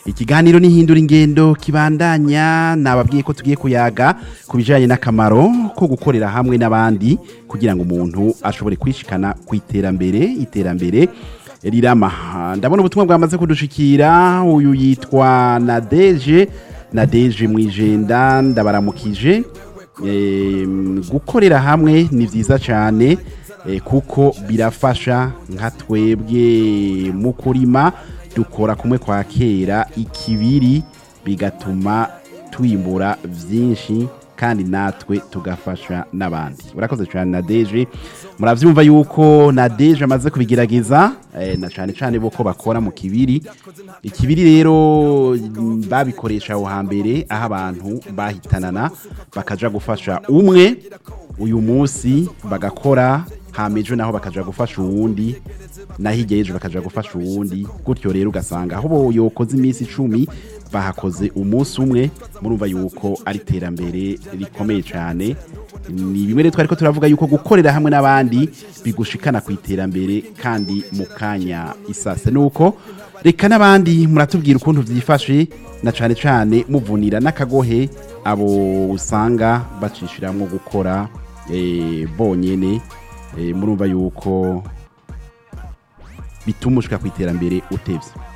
ikiganiro n'ihindura ingendo kibandanya nababwiye ko tugiye kuyaga ku bijyanye n'akamaro ko gukorera hamwe n'abandi kugira ngo umuntu ashobore kwishikana ku iterambere iterambere rirama ndabona ubutumwa bwamaze kudushikira uyu yitwa nadeje nadeje mu ijenda ndabaramukije Em, gukorera hamwe ni byiza cyane eh, kuko birafasha nka twebwe mu kurima dukora kumwe kwa kera ikibiri bigatuma twimbura byinshi kandi natwe tugafasha n'abandi urakoze cyane nadeje murabyumva yuko nadeje amaze kubigerageza eh, na cyane cyane bo ko bakora mu kibiri ikibiri rero mm, babikoresha aho hambere aho abantu bahitanana bakaja gufasha umwe uyu munsi bagakora hamejo naho bakaja gufasha uwundi na hirya y'ejo bakaja gufasha uwundi gutyo rero ugasanga aho bo yokoze iminsi icumi bahakoze umunsi umwe murumva yuko ari iterambere rikomeye cyane ni bimwe rero twari ko turavuga yuko gukorera hamwe n'abandi bigushikana ku iterambere kandi mu kanya isase nuko reka n'abandi muratubwira ukuntu byifashe na cyane cyane muvunira n'akagohe abo usanga bacishiramwo gukora eh, bonyene eh, murumva yuko bituma ushika ku iterambere utevye